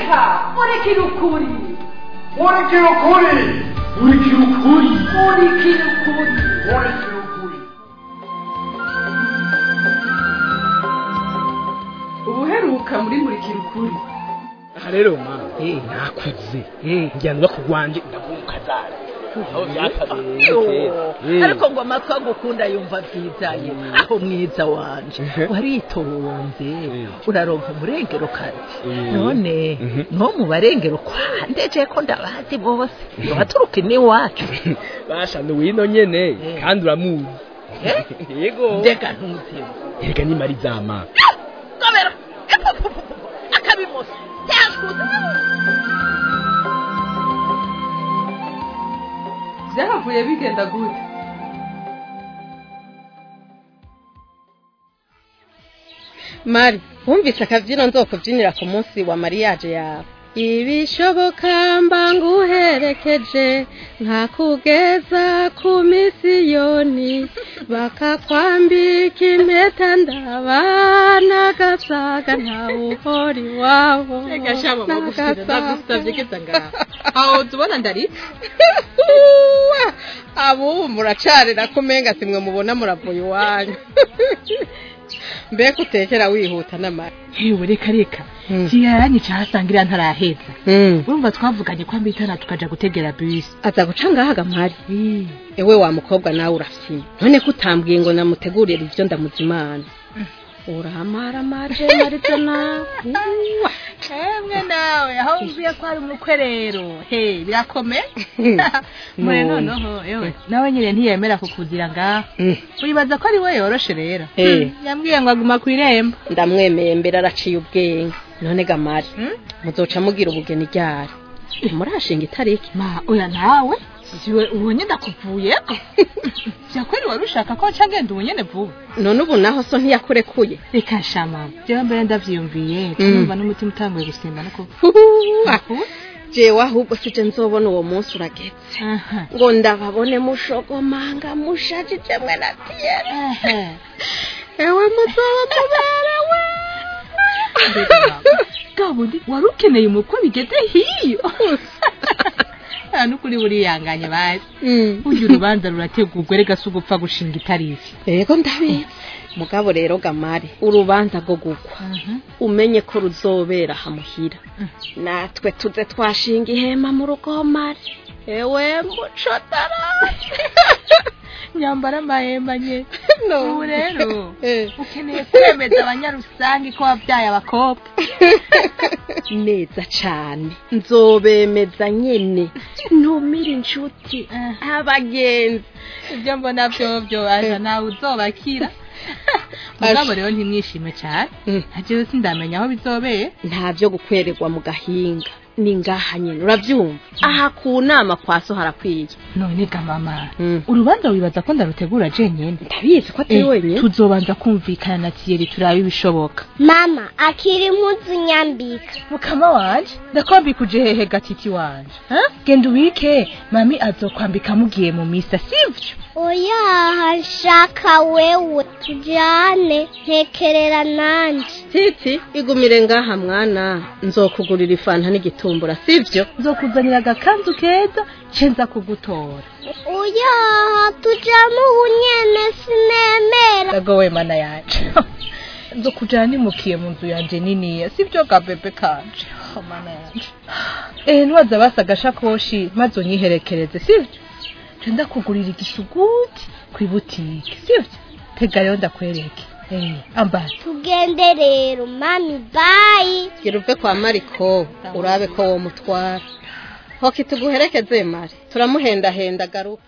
reka murikira ukuri murikira ukuri murikira ukuri murikira ukuri murikira ukuri ubuheruka muri murikira ukuri aha rero mama eh nakuze eh njyana bakugwanje ndagumukazara aho byakabereye kera ariko ngo amatwi agukunda yumva byizaye aho mwiza wanje waritonze uraronka umurengero kazi none no mu barengero kwandeje ko ndabazi bose baturuka iwacu basha ni wino nyene kandi uramuzi yego ndega ntuziwe erega ni marizama gobera akabimoso cyashuze byahavuye bigenda gute mari wumvise akabyino nzokubyinira ku munsi wa mariyaje yawe ibishoboka mba nguherekeje nka kugeza ku misiyoni bakakwambika impeta ndabana gasaga ntawe uhora iwabo reka shama magufira ndagusabye geza ngaho aho tubona ndari abubu muracarira ko umenga simwe mubona muravuye iwanyu mbega utekera wihuta n'amara hewe reka reka kiyaranyica hasangira ntaraheza urumva twavuganye ko ambitana tukaja gutegera bisi aza guca ngahaga mpari ewe wa mukobwa nawe urafina none ko utambwiye ngo namutegurire ibyo ndamuzimana uramara maje marizo nawe emwe nawe aho mvuye ko ari umukwe rero he birakomeye mure noneho ewe nawe nyine ntiyemera kukugira ngaho uribaza ko ari we yoroshe rero Eh. yambwiye ngo aguma ku irembo ndamwemeye mbere araciye ubwenge none gamari muzoca mugira ubugeni ryari murashinga itariki ma oya nawe siwe ubonye ndakuvuyeko vyakweri wari ushaka ko nca ngenda ubunyene vuba none ubu naho so ntiyakurekuye reka shama jewe mbere ndavyiyumviye numva n'umutima utanguye gusimba no kuva Huhuwa. jewe ahubwo sije nzobona uwo munsi urageze aha ngo ndababone mushogomanga mushajije mwe na tiyera ehe ewe muzoba muberewe gabundi wari ukeneye umukwe bigeze hiyo nta n'ukuri buriyanganye bazi burya urubanza rurategurwa rega si ugupfa gushinga itariki yego ndabizi mugabo rero gamari urubanza rwo gukwa umenye ko ruzobera hamuhira natwe tuze twashinga ihema mu rugomari ewe mucotara nyambara amahemba nye ubu rero Eh. ukeneye kwemeza abanyarusange ko wabyaye abakobwa neza cane nzobemeza nyene ntumire inshuti abagenzi ibyo mbona vyovyo aja nawe uzobakira mugabo rero ntimwishime cyane Mm. ntajewe sindamenya aho bizobeye nta byo gukwererwa mu gahinga ni ngaha nyene uravyumva aha ku nama kwa so harakwiye none ga mama Mm. urubanza wibaza ko ndarutegura jenyene ndabizi ko atari Eh, wenyine tuzobanza kumvikana na tiyeri turabe ibishoboka mama akiri impuzu nyambika mukama wanje ndakwambika uje hehe gatiti wanje ha? genda ubike mami azokwambika mugiye mu misa sivyo oya nshaka wewe tujyane ntekerera nanjye titi igumire ngaha mwana nzokugurira ifanta n'igitumbura sivyo nzokuzanira agakanzu keza cenza kugutora oya tujyamo ubu nyene sinemera gagowe mana yanje nzokujana nimukiye mu nzu yanje niniya sivyo ga bebe kanje Oh, mana yanje eh nwaza basa agashakoshi maze unyiherekereze sivyo nca ndakugurira igisuguti kw'ibutike sivyo tega rero ndakwereke eh ambara tugende rero mami bayi gira uve kwa mariko urabe ko wo mutwara hoki tuguherekeze mari turamuhendahenda garuka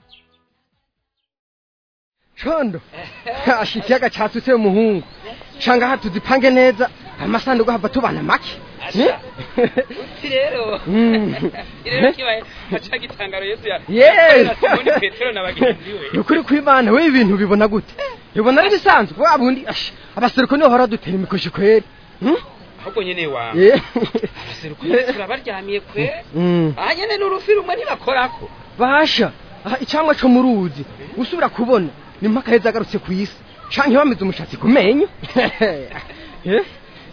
condo asha ikiyaga catutse umuhungu shanga aha tuzipange neza amasanduku hava tubana make rero Mm. rero kibaye aca gitangaro yesu ya Yes. Simoni petero na bagenzi we ni ukuri kw'imana we ibintu bibona gute bibona ari bisanzwe wa bundi asha abaseruko niho hora dutera imikoshi kweri Hmm? ahubwo nyene wa Yeah. abaseruko turabaryamiye kwe Mm. aha nyene n'urufi rumwe ntibakorako basha aha icamwa co mu ruzi usubira kubona ni mpaka heza agarutse ku isi canke bamize umushatsi ku menyo Eh?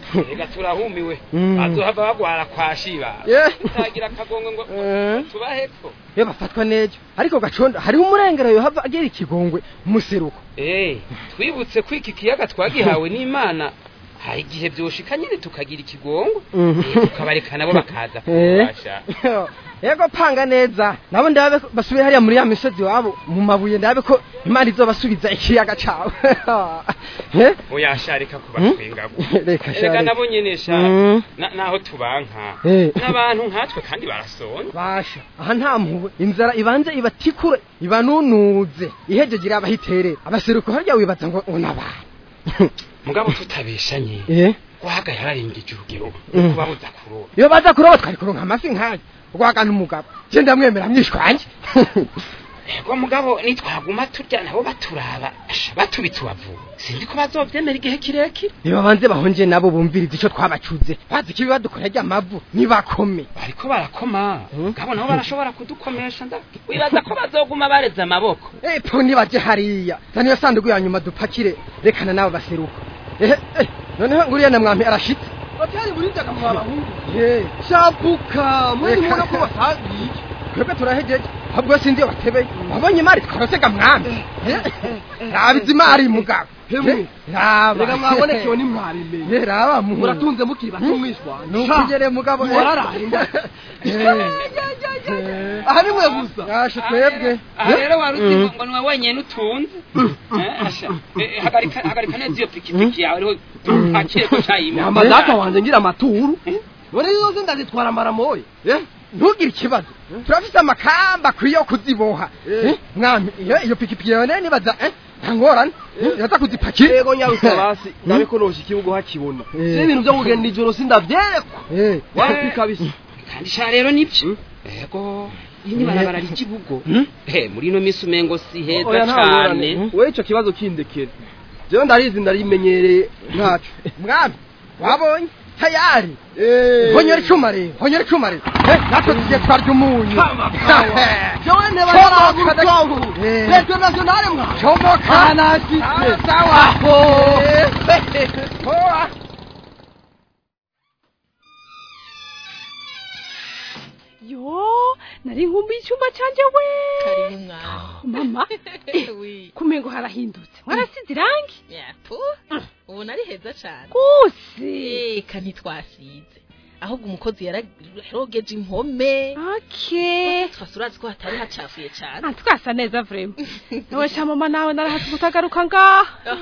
reka turahumiwe Mm. bazohava bagwara kwa shiba Yeah. utagira akagongo ngo Eh. tubaheko iyo bafatwa neza ariko gacondo hariho umurengero yohava agera ikigongwe mu seruko Eh, twibutse ko iki kiyaga twagihawe n'imana hari igihe byoshika nyine tukagira ikigongo Mhm. eh, tukabareka nabo bakaza Eh. kubasha yego panga neza nabo ndabe ko basubire hariya muri ya misozi wabo mu mabuye ndabe ko imana izobasubiza ikiyaga cawe Eh? oyasharika kubatwengago reka erega shari nabo nyene sha Mm. na- naho tubanka Eh. n'abantu nkatwe kandi barasonye basha aha nta mpuhwe inzara ibanze ibatikure ibanunuze ihejeje irabahiterera abaseruko harya wibaza ngo ngo nabantu mugabo tutabeshanye eh wahaga yararengeje urugero Mm. kubabuza kuroba iyo baza kuroba twari kuronka amafi nk'ayo rwagana umugabo je ndamwemera mwishwanje ego mugabo nitwaguma turya nabo baturaba asha batubitse ubavu sinzi ko bazovyemera igihe kirekire niba banze bahonje nabo bumviriza ico twabacuze bazi ikibi badukora ry'amavu nibakome bariko barakoma Mm. mugabo nabo barashobora kudukomesha nda wibaza ko bazoguma bareze amaboko epo nibaje hariya zana iyo sanduku ya nyuma dupakire rekana nabo baseruka ehe eh, noneho nguriya na mwami arashitse batari burindaga mu bahungu Eh, shabuka muri Reka. mubona ko basagiye twebwe turahejeje ahubwo sinzi iyo batebeye wabonye imari twarosega mwami Eh, raba izi mari mugabo Hemwe. Eh, raba reka mwabonekewe nimwaremeye Eh, raba mu muratunze mukiri bato mwishwana nukugere mugabo eh. Wararahinda. Eh. aha ni mwe gusa Yashe twebwe aha rero wari uzi Mm. ngo niwe wenyene utunze Eh, asha Eh, hagarika hagarika neza iyo pikipiki yawe ariho dupakire ko cayima nyamba data wanje ngira amaturu none zose ndazitwara amaramoye eh ntugire ikibazo turafise amakamba akwiye yo kuziboha Eh. Eh, mwami iyo iyo pikipiki yawe nayo nibaza eh, nta ngorane yaza kuzipakira yego nyarusa basi ndabe ko nosha ikibugo hakibona Eh. si ibintu byo kugenda ijoro sindavyerekwa Eh. wapi kabisa kandi sha rero nibyo ego iyi ni barabara ry'ibugo eh muri ino minsi umengo si heza oya nta ngorane cane we ico kibazo kindekere jewe ndarizi ndarimenyereye ntaco mwami wabonye tayari Eh. honyora icuma rero honyora icuma rero Eh, natwe tugiye twarya umunyu jewe nteba Chomoka, naragutongo Eh. leta nationale mwa comoka anashitse sawa Eh, hoa. yo nari nkumbuye icyumba cyanjye we karibu mwana mama wi kumengo harahindutse warasize irangi yapu ubu nari heza cyane guse eka ntitwasize ahubwo umukozi yararogeje impome okay twasi urazi ko hatari hacafuye cyane Ah, twasa neza vrema nawe sha mama nawe narahatse utagaruka ngaha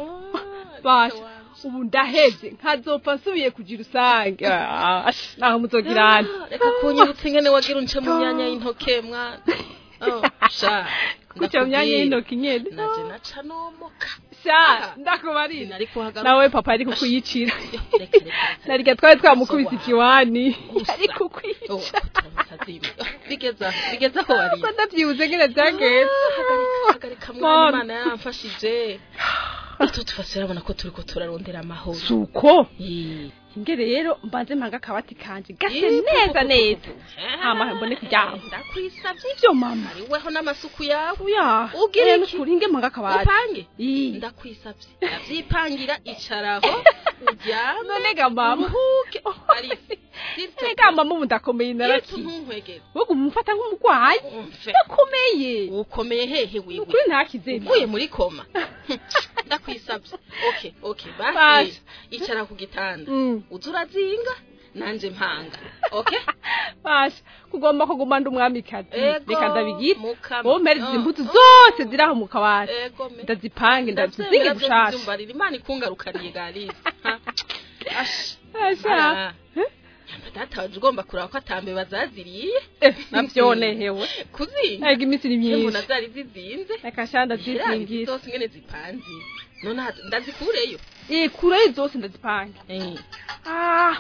basha ubu ndahevye nkazopfa nsubiye kugira usange Ah, ash, naho muzogirana reka kunyibutsa ingene wagira unce mu myanya y'intoke mwana Oh, sha kuca myanya y'intoki nyene naje naca nomoka sha ndakubarira sinari kuhagaruka nawe papa ari kukwiyicira Yo, reka, reka, reka. narya twari twamukubise ikiwani Gusa. ari Oh, kukwica turamusazi. bigeza bigeza aho wari ko ndavyibuze ngene vyagenze hagarika hagarika mwana Mama. imana yaramfashije ito tufase urabona ko turiko turarondera amahoro suko Ii. ingere rero mbanze mpanga akabati kanje gase Ii, neza pupu, neza pupu. hama mbone kuryama ndakwisavye ivyo mama ariweho n'amasuku yawe uya Ugira eh, iki? nukuri nge mpanga akabati upange Ii. ndakwisavye ndavyipangira icaraho uryame none ga mama uruhuke arifi ega mama ubu ndakomeye yetu naraki ntunkwegere wowe umufata nk'umurwayi umve ndakomeye ukomeye hehe wiwe ukuri ntakize uvuye muri koma ndakwisabye okay okay basi Basi. icara ku gitanda Mm. uza urazinga nanje mpanga okay basha kugomba kuguma ndi umwamikazi Ego, reka ndabigire mukama. wowe mpereza Oh. imbuto zose ziri aho mu kabati ego me ndazipange ndazizinge ndavyemera vyose gushasha vyumbarira imana ikungarukaniye garizi Ha. Ash. Asha. Ah. Nyamba data waje ugomba kuraba ko atambe bazaziriye Eh, navyonehewe kuzinga ega iminsi ni mbona myinshi zari zizinze reka sha Ziriya ndazizingira zose ingene zipanze none aha- ndazikureyo eh kureyo zose ndazipange Eh. ah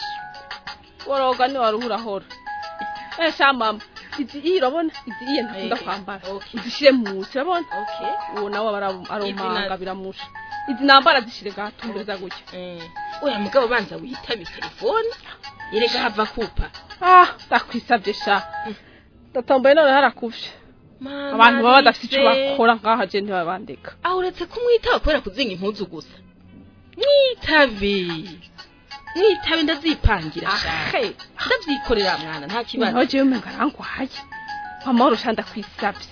woroga ni waruhurahora eh sha mama izi iyi urabona izi iyi ntakunda Eh, kwambara okay. izishire munsi urabona okay uwo nawe aba ari- Izi aromanga nazo. biramusha izi nambara zishire gatumbereza gutya Eh, oya mugabo banza witabe telefone yerega hava kupa ah ndakwisabye sha ndatomboye none harakuvye Mama, abantu baba badafite ico Alice. bakora ngaha je ntibabandika aho uretse kumwitaba kubera kuzinga impuzu gusa mwitabe mwitabe ndazipangira shaka ahe ndavyikorera mwana nta kibazo naho jewe umenga arangwaye amahoro sha ndakwisabye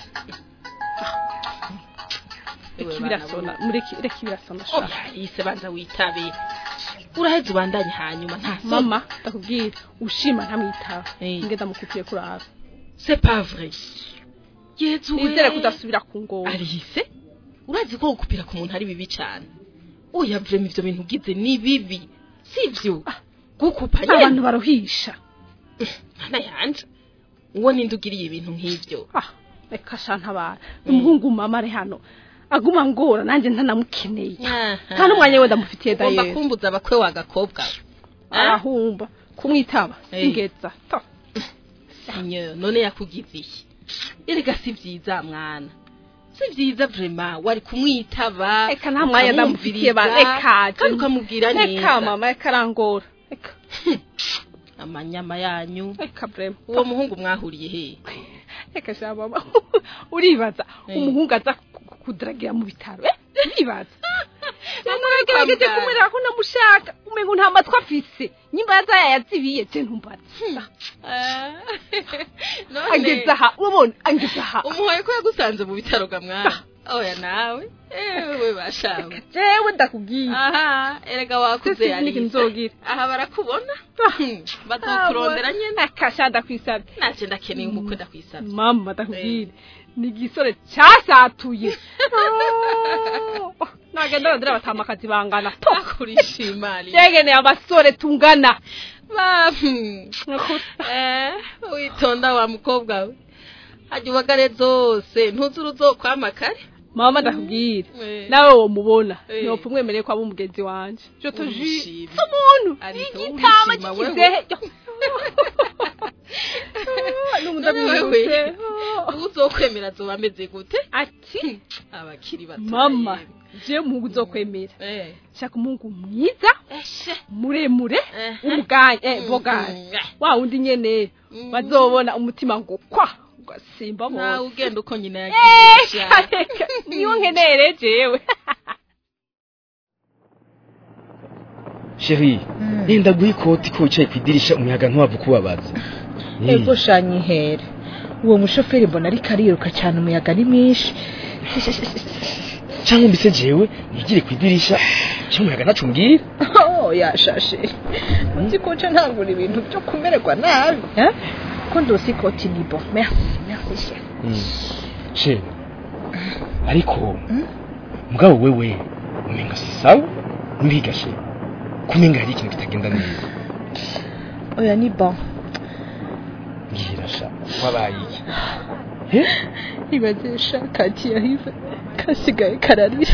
Ewe reka bana birasona mureke reka birasona sha oya yise banza witabe uraheze ubandanye hanyuma nta soni. mama ndakubwira ushima ntamwitaba Eh. ngenda mukupiye kuraba c'est pas vrai yezu we nizere kudasubira ku ngoma arihise urazi ko gukupira ku muntu ari bibi cyane oya vrema ivyo bintu ugize ni bibi sivyo gukupa abantu nyene baruhisha mana yanje uwo ninde ugiriye ibintu nk'ivyo ah reka sha ntabara umuhungu mama ari hano aguma ngora nanjye ntanamukeneye nta n'umwanya we ndamufitiye ugomba dayeri kumbuza abakwe w'agakobwa arahumba kumwitaba Eh. singeza to Seigneur none yakugize iki erega si vyiza mwana si vyiza vrema wari kumwitaba reka nta mwanya ndamufitiye ba ukamwumviriza, reka kandi ukamubwira reka neza mama reka arangora reka amanyama yanyu reka brema uwo muhungu mwahuriye he reka sha mama uribaza Eh. umuhungu aza ku- ku- kudaragira mu bitaro eh uribaza namuragerageje Kwa kumwereka ko namushaka umengo nta matwi afise nyimba yaza yayazibiye je ntumbaza angeza aha urabona angeza aha umuhoye ko yagusanze mu bitaro ga mwana oya nawe ewe bashawe jewe ndakubwiye aha erega wakuze Sisi yari niki nzogira aha barakubona bazokurondera nyene akasha ndakwisabye naje ndakeneye umukwe ndakwisabye mama ndakubwire ni igisore cyasatuye Oh, nagenda bandira batamakazi bangana to akurishimari yegeneye abasore tungana eh witonda wa mukobwa we hajya ubagare zose ntuzuru uzokwama kare mama ndakubwire Eh. nawe wo mubona Eh. ntopfa umwemereye ko aba umugenzi wanje je te jure Urishimye. si umuntu Ariko igitama urishima wewe. cy'ikizehe n'ubu ndabibutse uzokwemera azoba ameze gute ati abakiri bato mama je umuhungu uzokwemera eh shaka umuhungu mwiza eshe muremure Eh. w'umuganye eh boganye Mm, eh. wa wundi nyene Mm. bazobona umutima ngo kwa ugasimba nawe bose ugenda uko nyina Eh, yagiye kareka, niyo nkeneye jewe sheri yenda guha ikoti ko wicaye ku idirisha umuyaga ntiwava ukubabaza Eh, ego shanyihere uwo mushoferi mbona ariko ariruka cyane umuyaga ni mwinshi cyangwa mbese jewe nigire ku idirisha cyo umuyaga ntacu mbwira oh yashashe nzi ko nca ntangura ibintu byo kumererwa nabi eh? ko ndosi ikoti ni bo merci merci chef sheri ariko mugabo wewe umenga si sawa mbiga sheri kumenga hari ikintu kitagenda neza oya ni bon mbwira sha wabaye iki he ibazesha kati yahize kasigaye kararira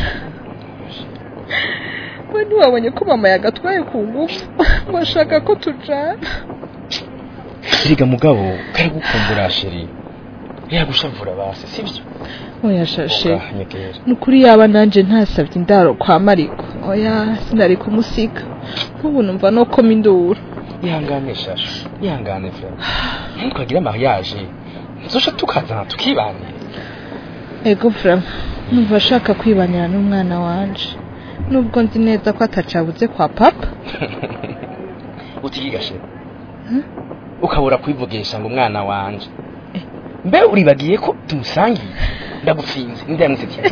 we ntiwabonye ko mama yagatwaye ku ngufu ngo ashaka ko tujana erega mugabo karagukumbura sheri yagushavura base sibyo oya shashe Oga, nyegera nukuri yaba nanje ntasabye indaro kwa mariko oya sinari kumusiga nk'ubu numva no koma induru ihangane shasha ihangane frere ntitwagira mariage nzosha tukazana tukibanira ego frama numva ashaka kwibanira n'umwana wanje nubwo nzi neza ko atacabuze kwa papa utigiga sheri ukabura kwivugisha ngo umwana wanje mbe uribagiye ko tumusangiye ndagupfinze ninde yamusetiye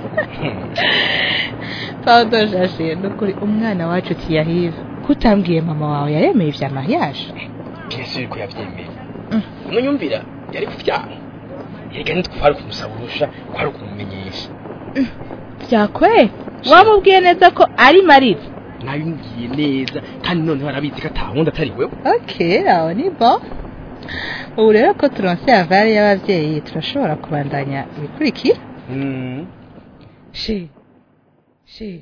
pardon shashe nukuri umwana wacu tiyahive kutambwiye mama wawe yaremeye vya mariage bien sûr ko yabyemeye umunyumvira yari kuvyanga yega ntitwari kumusaba urusha kwari kumumenyesha vyakwe wamubwiye neza ko ari marira nabimubwiye neza kandi noneho arabizi ko atawundi atari wewe okay aho ni bon ubu rero ko turonse avare y'abavyeyi turashobora kubandanya ibikurikira Mm. she she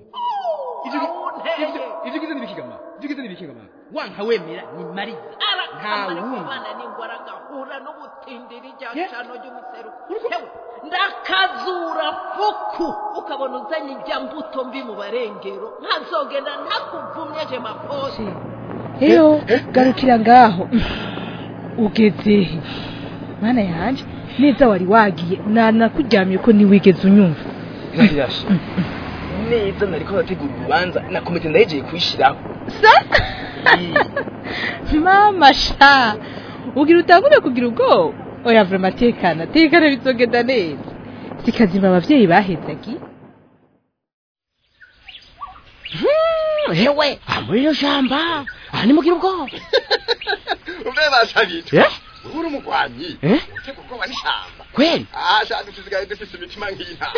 ivyo gize nibikigama ivyo gize nibikigama wanka wemera ni mariza nta wundi abana n'ingwara gahura n'ubutindiri rya cano ry'umuseruko hewe ndakazura fuku ukabona uzanye ijya mbuto mbi mu barengero nkazogenda ntakuvumye je maposi eyo garukira ngaho ugeze he mana yanje neza wari wagiye nanakuryamye ko ntiwigeze unyumva irashirashe neza nariko ndategura urubanza na komite ndahejeye kuyishiraho mama sha ugira utangure kugira ubwoba oya vrema tekana tekana bizogenda neza sikazima abavyeyi bahezagi hewe aha muri ino shamba aha nimugira ubwoba umve bashabitwe Eh? uri umugwanyi Eh? utega ubwoba n'ishamba kweli ah sha dusigaye dufise imitima nk'inka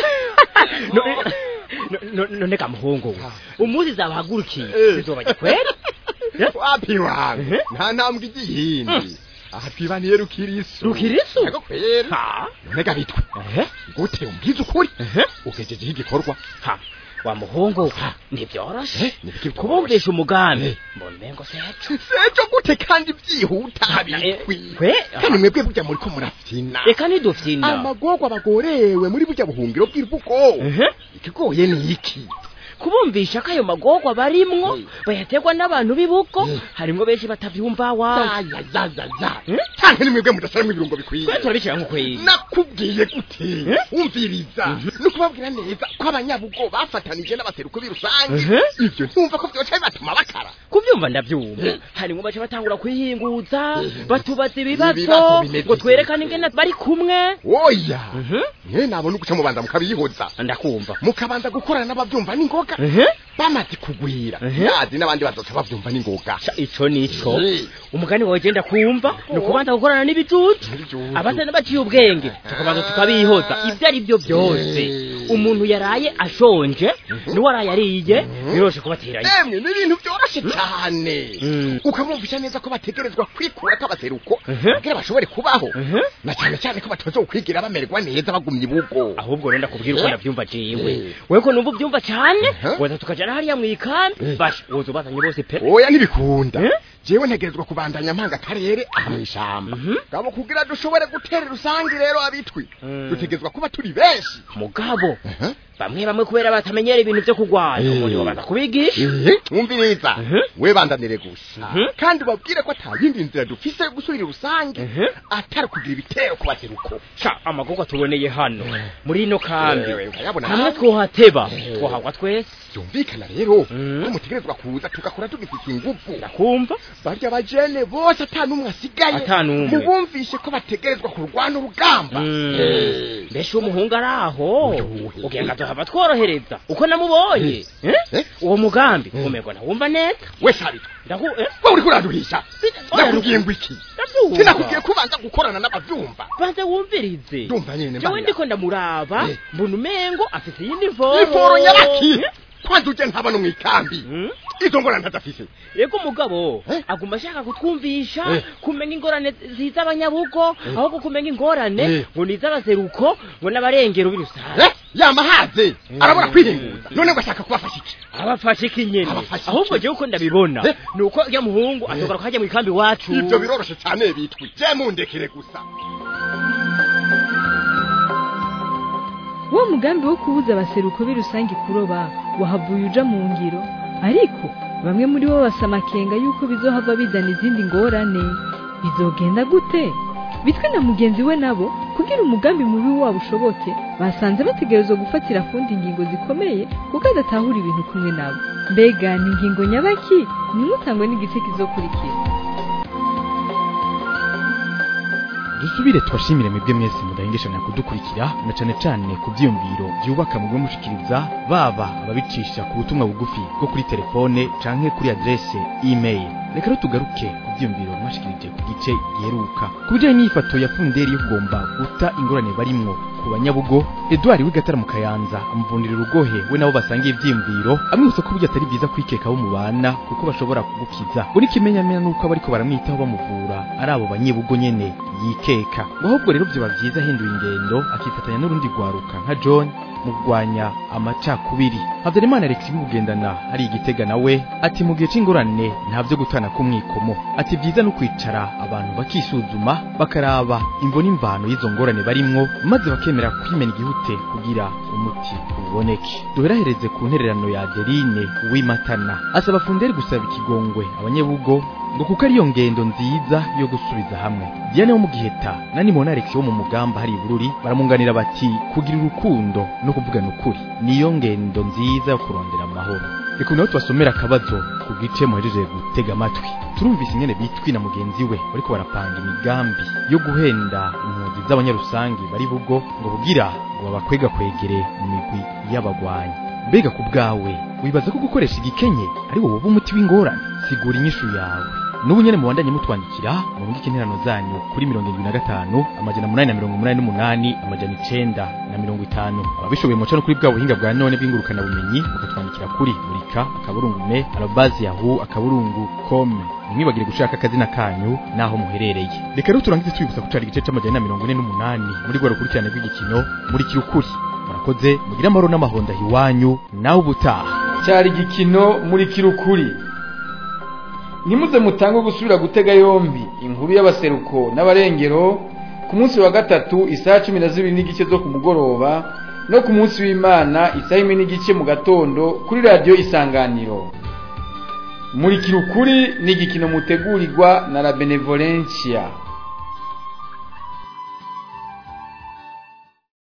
No- no- no- none kamuhungu we umunsi zabahagurukiye Eh. zizobajya kweli Eh? wapi wangu Eh? nta ntambwe igihindi aha twibaniye rukirisu Rukirisu? yego kweri ha none gabitwe ehe gute umbwiza ukuri ehe ugejejeho igikorwa ha wa muhungu ntibyoroshe Eh, ni biki bitoroshe? kubumvisha umugambi Eh. mbona umengo seco sejo gute kandi byihuta bitwi kwe kandi mwebwe burya muriko murafyina reka ntidufyina amagorwa bagorewe muri burya buhungiro bw'ivugo ehe ikigoye ni iki kubumvisha ko ayo magorwa barimwo Eh. bayategwa n'abantu b'ibuko Eh. harimwo benshi batavyumva wa zazazaza Eh? canke ni mwebwe mudashiramwo ibirungo bikwiye kwe turabishira nk'ukwezi nakubwiye gute Eh? wumviriza no kubabwira neza ko abanyabugo bafatanije n'abaseruko b'irusange Ehe. ivyo ntumva ko vyoca bibatuma bakara kuvyumva ndavyumva Eh. harimwo baca batangura kwihinguza Eh. batubaza Ibibazo ibibazo bimeze ngo twerekane ingene bari kumwe oya Mhm. mwe nabona uguca mubanza mukabiyihoza ndakumva mukabanza gukorana n'abavyumva n'ingoga ehe bamaze kugwira Ehe. yazi n'abandi bazoca bavyumva n'ingoga Ca ico nico Eh. umugani wawe genda kumva ni ukubanza gukorana n'ibicucu N'ibicucu. abatari baciye ubwenge tukabanza tukabihoza ibyo ari byo byose Eh. umuntu yaraye ashonje n'uwaraye ariye biroshe kubateranya emwe ni ibintu vyoroshe cane Mm. ukamwumvisha neza ko bategerezwa kwikura k'abaseruko Ehe. kugira bashobore kubaho Ehe. na cane cane ko batazokwigira bamererwa neza bagumye ibugo ahubwo rero ndakubwira uko Eh. ndavyumva jewe Eh. wewe ko numva uvyumva cane Ehe. waza tukajana hariya mw'ikambi Eh. basha woza ubazanye bose pe oya ntibikunda Eh? jewe ntegerezwa kubandanya mpanga akarere aha mw'ishamba Mhm. ngabo kugira dushobore gutera rusange rero abitwi Mm. dutegerezwa kuba turi benshi mugabo Ehe. bamwe bamwe kubera batamenyera ibintu vyo kurwana Eh. umuntu babanza kubigisha Ehe, mwumviriza Mhm. we bandanire gusa Mhm. kandi ubabwire ko ata yindi nzira dufise yo gusubira rusange Mhm. atari kugira ibitero ku baseruko ca amagorwa tuboneye hano muri ino kambi Eh, urayabona hamwe nawe? twohateba Eh. twahagwa twese byumvikana rero Mhm. ko mutegerezwa kuza tugakora tugifite ingufu ndakumva barya bajene bose ata n'umwe asigaye Ata n'umwe. mubumvishe ko bategerezwa kurwana urugamba Mm. Eh. mbese uwo muhungu ari aho Uyuhe. ugira ngo azohava tworohereza uko namubonye Eh? Eh? uwo mugambi Eh. umerwa ntawumva neza we sabitwa ndaku eh? wowe uriko uraduhisha nakubwiye ngo iki ndavyumva. sinakubwiye kubanza gukorana n'abavyumva banze wumvirize ndumva nyene jewe mbana. ndiko ndamuraba Eh. mbona umengo afise iyindi mvoro iforo nyabaki Eh? kwanza uje ntaba no mw'ikambi Mm? izo ngorane ntazafise yego umugabo Eh? aguma ashaka kutwumvisha Eh. kumenya ingorane ziza abanyabugo Eh. ahubwo kumenya ingorane Eh. ngo ni iz'abaseruko ngo n'abarengero b'irusange Eh, yama haze arabona kwihinguza none ngo ashaka kubafasha iki abafashe ikinyene Abafashe iki? ahubwo jewe uko ndabibona Eh. ni uko rya muhungu ashobora kuhajya mu ikambi iwacu ivyo biroroshe cane bitwi je mundekere gusa wa mugambi wo kubuza abaseruko b'irusange kuroba wahavuye uja mu ngiro ariko bamwe muri bo basa amakenga yuko bizohava bizana izindi ngorane bizogenda gute bitwe na mugenzi we nabo kugira umugambi mubi wabo ushoboke basanze bategerezwa gufatira kundi ingingo zikomeye kuko adatahura ibintu kumwe nabo mbega ni ingingo nyabaki nimutangwe n'igice kizokurikira dusubire tubashimire mwebwe mwese mudahengeshanya kudukurikira na cane cane ku vyiyumviro vyubaka mugwe mushikiriza baba ababicisha ku butumwa bugufi bwo kuri telefone canke kuri adresse email reka rero tugaruke ku vyiyumviro mwashikirije ku gice giheruka ku bijanye n'iyifato ya funderi yo kugomba guta ingorane barimwo ku banyabugo edward w'igatara mu kayanza amuvundira urugohe we nabo basangiye ivyiyumviro amwibutsa ko burya atari byiza kwikeka abo mubana kuko bashobora kugukiza ngo n'ikimenyamenya nuko abariko baramwitaho bamuvura ari abo banyebugo nyene yikeka ngo ahubwo rero vyoba vyiza ahinduye ingendo akifatanya n'urundi rwaruka nka john mu kurwanya amacakubiri habyarimana alex bimugendana ari igitega nawe ati mu gihe c'ingorane nta vyo gutana k'umwikomo ati vyiza no kwicara abantu bakisuzuma bakaraba imvo n'imvano y'izo ngorane barimwo maze bakemera kwimena igihute kugira umuti uboneke duherahereze ku ntererano ya adeline uwimatana asaba funderi gusaba ikigongwe abanyebugo ngo kuko ariyo ngendo nziza yo gusubiza hamwe Diane wo mu giheta na Nimona Alex wo mu mugamba hari ibururi baramunganira bati kugira urukundo no kuvugana ukuri niyo ngendo nziza yo kurondera amahoro reka nawe tubasomera akabazo ku gice muhejeje gutega amatwi turumvise ingene bitwi na mugenzi we bariko barapanga imigambi yo guhenda impunzi z'abanyarusangi bari bugo ngo bugira ngo babakwega kwegere mu migwi y'abagwanyi mbega ku bwawe wibaza ko gukoresha igikenye ari wowe uba umuti w'ingorane sigura inyishu yawe n'ubu nyene mubandanye mutwandikira murungike interano zanyu kuri mirongo irindwi na gatanu amajana munani na mirongo umunani n'umunani amajana icenda na mirongo itanu ababishoboye muca no kuri bwa buhinga bwa none bw'ingurukana bumenyi mukatwandikira kuri murika akaburungu me arobazi yahu akaburungu kome ntimwibagire gushaka akazina kanyu n'aho muherereye reka rero turangize twibutsa kucara igice c'amajana na mirongo ine n'umunani muri rwa rukurikirane rw'igikino murikira ukuri murakoze mugire amahoro n'amahonda iwanyu nawe ubutaha cyari igikino murikira ukuri ntimuze mutange gusubira gutega yombi inkuru y'abaseruko n'abarengero ku munsi wa gatatu isaha cumi na zibiri n'igice zo ku mugoroba no ku munsi w'imana isaha imwe n'igice mu gatondo kuri radiyo isanganiro murikira ukuri ni igikino mutegurirwa na la benevolencia